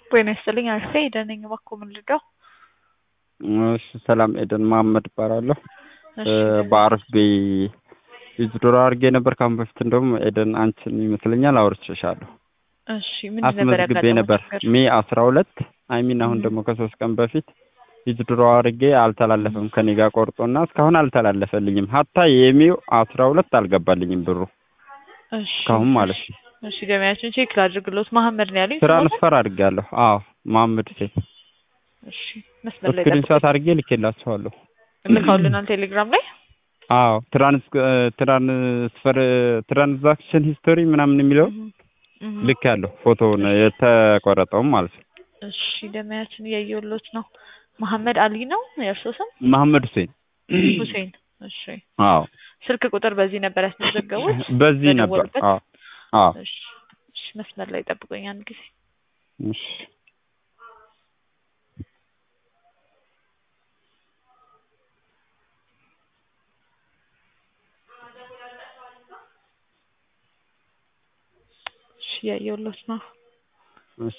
ጤና ይስጥልኝ አርፌ ኤደን ነኝ። እባክዎ ምን ልርዳው? እሺ ሰላም ኤደን መሀመድ እባላለሁ። እሺ በአርፌ ዊዝድሮ አድርጌ ነበር ከአሁን በፊት እንደውም ኤደን አንቺን ይመስለኛል አውርቼሻለሁ። እሺ ምን ነበር አስመዝግቤ ያጋጠመው ነበር ችግር? ሜ አስራ ሁለት አይሚን አሁን እም። ደግሞ ከሶስት ቀን በፊት ዊዝድሮ አድርጌ አልተላለፈም ከኔ ጋር ቆርጦና እስካሁን አልተላለፈልኝም። ሀታ የሜው አስራ ሁለት አልገባልኝም ብሩ እሺ እስካሁን ማለት ነው። እሺ ገበያችን ቼክ ላድርግሎት። መሀመድ ነው ያሉኝ ስሞትን? ትራንስፈር አድርጌያለሁ። አዎ መሀመድ ሴት እሺ መስመር ላይ ስክሪንሾት ጠብቁኝ። አድርጌ ልኬላችኋለሁ። ልካውልናል ቴሌግራም ላይ አዎ ትራንስ ትራንስፈር ትራንዛክሽን ሂስቶሪ ምናምን የሚለው እም፣ እም። ልክ ያለው ፎቶውን የተቆረጠውም ማለት ነው። እሺ ገበያችን እያየሁሎት ነው። መሀመድ አሊ ነው የእርሶ ስም? መሐመድ ሁሴን ሁሴን። እሺ አዎ ስልክ ቁጥር በዚህ ነበር ያስመዘገቡት? በዚህ ነበር። በደወሉበት? አዎ አዎ እሺ እሺ መስመር ላይ ጠብቁኝ አንድ ጊዜ እሺ እሺ እያየሁሎት ነው። እሺ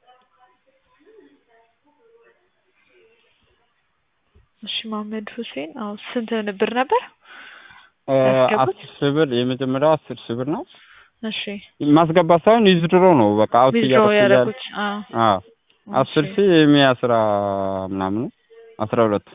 እሺ መሀመድ ሁሴን አዎ ስንት ብር ነበር? እ ያስገቡት? አስር ሺህ ብር የመጀመሪያው አስር ሺህ ብር ነው። እሺ ማስገባት ሳይሆን ዊዝድሮ ነው በቃ አውት ዊዝድሮ እያደረኩ እያለ ያደረጉት አዎ አዎ አስር እሺ። ሺህ የሚ አስራ ምናምን ነው አስራ ሁለት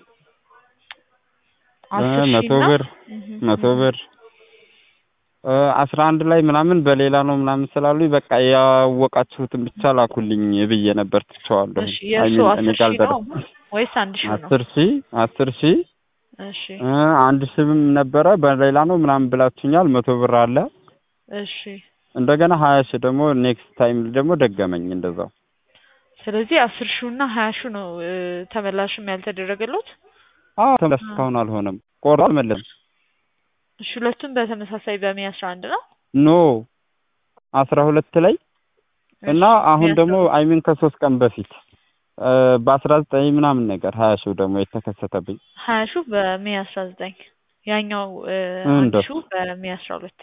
አስር ሺህ መቶ እና ብር እህ፣ መቶ እህ። ብር እ አስራ አንድ ላይ ምናምን በሌላ ነው ምናምን ስላሉኝ በቃ ያወቃችሁትን ብቻ ላኩልኝ ብዬ ነበር ትቼዋለሁ። እሺ አይ የእርሱ ሚን እኔ አስር ጋር ሺህ ነው አልደረሰም። ወይስ አንድ ሺህ ነው? አስር ሺህ አስር ሺህ እሺ እ አንድ ሺህም ነበረ በሌላ ነው ምናምን ብላችሁኛል። መቶ ብር አለ እሺ እንደገና ሀያ ሺህ ደግሞ ኔክስት ታይም ደግሞ ደገመኝ እንደዛው። ስለዚህ አስር ሺው እና ሀያ ሺው ነው እ፣ ተመላሽም ያልተደረገሎት። አዎ ተመለስ እስካሁን አልሆነም። ቆርጦ አልመለስም። እሺ ሁለቱም በተመሳሳይ በሜ አስራ አንድ ነው። ኖ አስራ ሁለት ላይ እና እሺ፣ አሁን ሜ ደግሞ አስራ ሁለት አይሚን ከሶስት ቀን በፊት እ በአስራ ዘጠኝ ምናምን ነገር ሀያ ሺው ደግሞ የተከሰተብኝ ሀያ ሺው በሜ አስራ ዘጠኝ ያኛው እ፣ አንድ እንደሱ ሺው በሜ አስራ ሁለት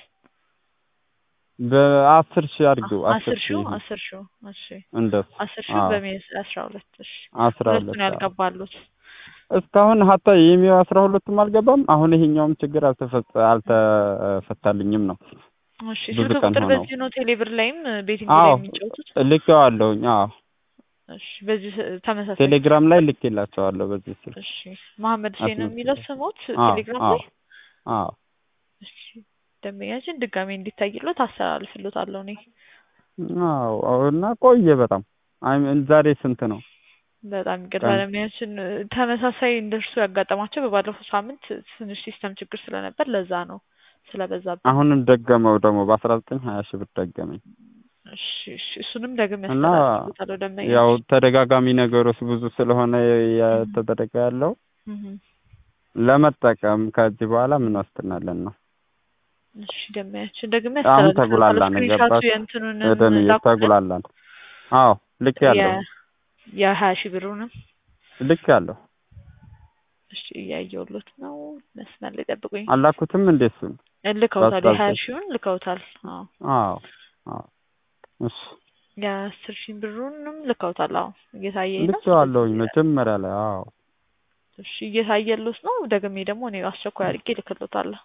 በአስር ሺህ አድርጌው አስር አስር ሺው ሺህ አስር ሺው እሺ እንደሱ አስር ሺው አዎ በሜ አስራ ሁለት እሺ አስራ ሁለቱን ሁለት አዎ ያልገባሉት እስካሁን ሀታ የሚው አስራ ሁለቱም አልገባም። አሁን ይሄኛውም ችግር አልተፈጸ አልተፈታልኝም ነው እሺ ብዙ ስልክ ቀን ቁጥር ሆነው። በዚህ ነው ቴሌብር ላይም ቤቲንግ ላይ አዎ የሚጫወቱት ልኬዋለሁኝ። አዎ እሺ በዚህ ስ- ተመሳሳይ ቴሌግራም ላይ ልኬላቸዋለሁ በዚህ ስልክ እሺ መሀመድ ሁሴን ነው የሚለው አስመዝግቤ። ስሞት አዎ ቴሌግራም አዎ ላይ አዎ እሺ ደንበኛችን ድጋሜ እንዲታይሎት አስተላልፍሎታለሁ እኔ አዎ እና ቆየ በጣም አይ ምን ዛሬ ስንት ነው በጣም ይቅርታ ቀን? ደንበኛችን እ፣ ተመሳሳይ እንደርሱ ያጋጠማቸው በባለፈው ሳምንት ትንሽ ሲስተም ችግር ስለነበር ለዛ ነው ስለበዛብን ነው። አሁንም ደገመው ደግሞ በአስራ ዘጠኝ ሀያ ሺህ ብር ደገመኝ እሺ እሺ እሱንም ደግሜ እና ያስተላልፍሎታለሁ ያው ደንበኛችን ተደጋጋሚ ነገሮች ብዙ ስለሆነ የተደረገ ያለው እህ፣ ለመጠቀም ከዚህ በኋላ ምን ዋስትናለን ነው እሺ ደንበኛችን ደግሜ አሁን ያስተላልፍሎታለሁ ተጉላላን ስክሪንሻቱ ገባሽ የእንትኑንም እደን ላኩልን ተጉላላን አዎ ልክ ያለው የ- የሀያ ሺህ ብሩንም ልክ ያለው እሺ እያየሁሎት ነው መስመር ላይ ጠብቁኝ አላኩትም እንዴ እሱን ልከውታል በአስራ የሀያ ዘጠኝ ሺውን ልከውታል አዎ አዎ አዎ እሺ የአስር ሺህ ብሩንም ልከውታል አዎ እየታየኝ ነው ልክ ያለውኝ መጀመሪያ ላይ አዎ እሺ እየታየሎት ነው ደግሜ ደግሞ እኔ አስቸኳይ አድርጌ ልክሎታለሁ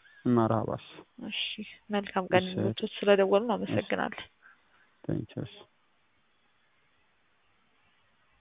መርሀባሽ እሺ መልካም ቀን እሺ ይሁንልዎት ስለደወሉ አመሰግናለሁ ቴንኪውስ